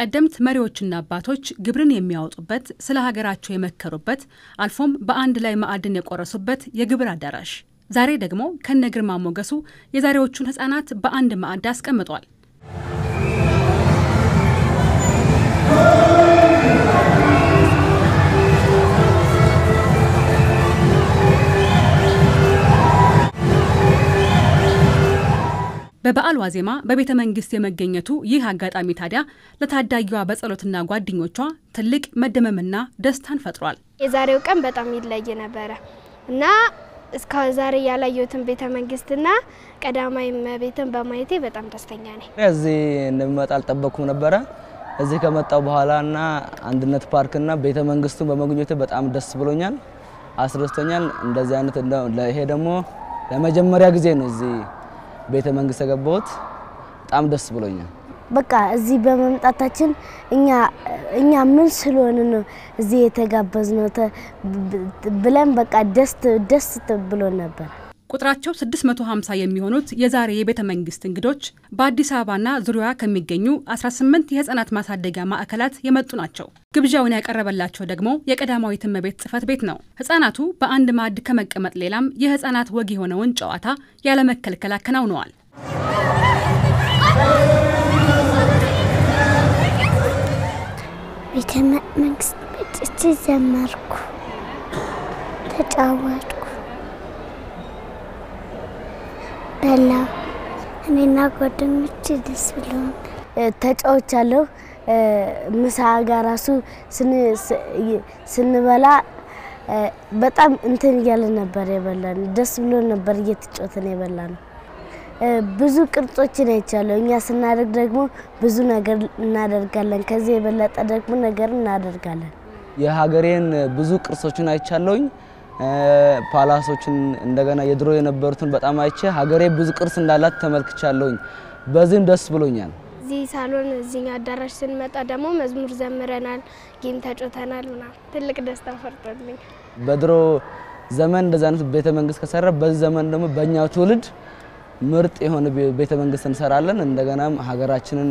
ቀደምት መሪዎችና አባቶች ግብርን የሚያወጡበት፣ ስለ ሀገራቸው የመከሩበት፣ አልፎም በአንድ ላይ ማዕድን የቆረሱበት የግብር አዳራሽ ዛሬ ደግሞ ከነ ግርማ ሞገሱ የዛሬዎቹን ሕፃናት በአንድ ማዕድ አስቀምጧል። በበዓል ዋዜማ በቤተ መንግስት የመገኘቱ ይህ አጋጣሚ ታዲያ ለታዳጊዋ በጸሎትና ጓደኞቿ ትልቅ መደመምና ደስታን ፈጥሯል። የዛሬው ቀን በጣም ይለይ ነበረ እና እስከ ዛሬ ያላየሁትን ቤተ መንግስትና ቀዳማዊ እመቤትን በማየቴ በጣም ደስተኛ ነኝ። እዚህ እንደሚመጣ አልጠበቅኩም ነበረ። እዚህ ከመጣው በኋላና አንድነት ፓርክና ቤተ መንግስቱን በመጎብኘቴ በጣም ደስ ብሎኛል፣ አስደስቶኛል። እንደዚህ አይነት ይሄ ደግሞ ለመጀመሪያ ጊዜ ነው እዚህ ቤተ መንግስት የገባሁት። በጣም ደስ ብሎኛል። በቃ እዚህ በመምጣታችን እኛ እኛ ምን ስለሆነ ነው እዚህ የተጋበዝ ነው ብለን በቃ ደስ ደስ ብሎ ነበር። ቁጥራቸው 650 የሚሆኑት የዛሬ የቤተ መንግስት እንግዶች በአዲስ አበባና ዙሪያዋ ከሚገኙ 18 የህፃናት ማሳደጊያ ማዕከላት የመጡ ናቸው። ግብዣውን ያቀረበላቸው ደግሞ የቀዳማዊት እመቤት ጽሕፈት ቤት ነው። ህፃናቱ በአንድ ማዕድ ከመቀመጥ ሌላም የህፃናት ወግ የሆነውን ጨዋታ ያለመከልከል አከናውነዋል። ቤተ መንግስት መጥቼ ዘመርኩ፣ ተጫወትኩ፣ በላው። እኔና ጓደኞቼ ደስ ብሎን ተጫውቻለሁ። ምሳ ጋር ራሱ ስንበላ በጣም እንትን እያለ ነበር የበላን። ደስ ብሎ ነበር እየተጫወትን የበላ ነው። ብዙ ቅርጾችን አይቻለሁ። እኛ ስናደርግ ደግሞ ብዙ ነገር እናደርጋለን። ከዚህ የበለጠ ደግሞ ነገር እናደርጋለን። የሀገሬን ብዙ ቅርሶችን አይቻለሁኝ። ፓላሶችን እንደገና የድሮ የነበሩትን በጣም አይቼ ሀገሬ ብዙ ቅርስ እንዳላት ተመልክቻለሁኝ። በዚህም ደስ ብሎኛል። እዚህ ሳሎን እዚኛ አዳራሽ ስንመጣ ደግሞ መዝሙር ዘምረናል፣ ጌም ተጫውተናል ምናምን ትልቅ ደስታ ፈርጦልኝ በድሮ ዘመን እንደዚህ አይነት ቤተ መንግስት ከሰራ በዚህ ዘመን ደግሞ በእኛው ትውልድ ምርጥ የሆነ ቤተ መንግስት እንሰራለን። እንደገናም ሀገራችንን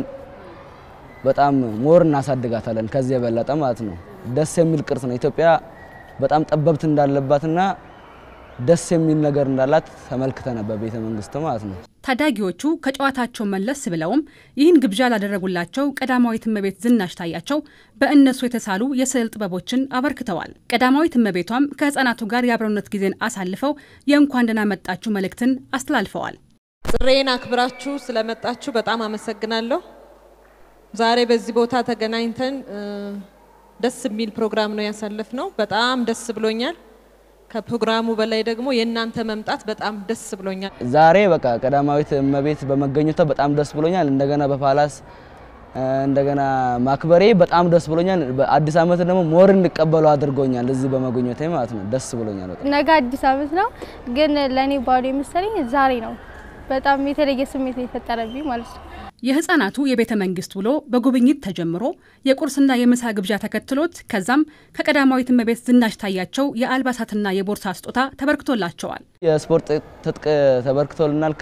በጣም ሞር እናሳድጋታለን ከዚህ የበለጠ ማለት ነው። ደስ የሚል ቅርስ ነው። ኢትዮጵያ በጣም ጠበብት እንዳለባትና ደስ የሚል ነገር እንዳላት ተመልክተናል በቤተ መንግስቱ ማለት ነው። ታዳጊዎቹ ከጨዋታቸው መለስ ብለውም ይህን ግብዣ ላደረጉላቸው ቀዳማዊት እመቤት ዝናሽ ታያቸው በእነሱ የተሳሉ የስዕል ጥበቦችን አበርክተዋል። ቀዳማዊት እመቤቷም ከህፃናቱ ጋር የአብሮነት ጊዜን አሳልፈው የእንኳን ደህና መጣችሁ መልእክትን አስተላልፈዋል። ጥሬን አክብራችሁ ስለመጣችሁ በጣም አመሰግናለሁ። ዛሬ በዚህ ቦታ ተገናኝተን ደስ የሚል ፕሮግራም ነው ያሳለፍነው። በጣም ደስ ብሎኛል። ከፕሮግራሙ በላይ ደግሞ የእናንተ መምጣት በጣም ደስ ብሎኛል። ዛሬ በቃ ቀዳማዊት እመቤት በመገኘቷ በጣም ደስ ብሎኛል። እንደገና በፓላስ እንደገና ማክበሬ በጣም ደስ ብሎኛል። በአዲስ ዓመት ደግሞ ሞር እንቀበለው አድርጎኛል። እዚህ በመገኘቴ ማለት ነው ደስ ብሎኛል። በጣም ነገ አዲስ ዓመት ነው፣ ግን ለእኔ ባዶ የመሰለኝ ዛሬ ነው። በጣም የተለየ ስሜት ነው የፈጠረብኝ ማለት ነው። የህፃናቱ የቤተ መንግስት ውሎ በጉብኝት ተጀምሮ የቁርስና የምሳ ግብዣ ተከትሎት ከዛም ከቀዳማዊት እመቤት ዝናሽ ታያቸው የአልባሳትና የቦርሳ ስጦታ ተበርክቶላቸዋል። የስፖርት ትጥቅ ተበርክቶልናል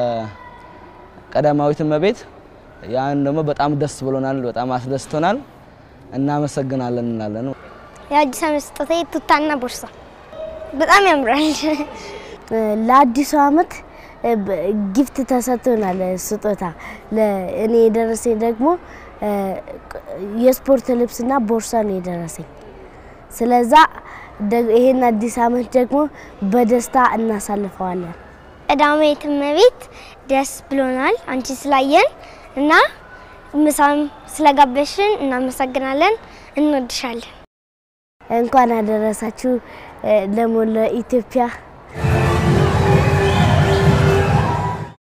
ከቀዳማዊት እመቤት። ያን ደግሞ በጣም ደስ ብሎናል፣ በጣም አስደስቶናል። እናመሰግናለን እንላለን። የአዲስ ዓመት ስጦታ ቱታና ቦርሳ በጣም ያምራል። ለአዲሱ ዓመት ጊፍት ተሰጥቶናል ስጦታ። እኔ የደረሰኝ ደግሞ የስፖርት ልብስና ቦርሳ ነው የደረሰኝ። ስለዛ ይሄን አዲስ ዓመት ደግሞ በደስታ እናሳልፈዋለን። ቀዳማዊት እመቤት ደስ ብሎናል አንቺ ስላየን እና ምሳም ስለጋበሽን እናመሰግናለን። እንወድሻለን። እንኳን አደረሳችሁ ለሞላ ኢትዮጵያ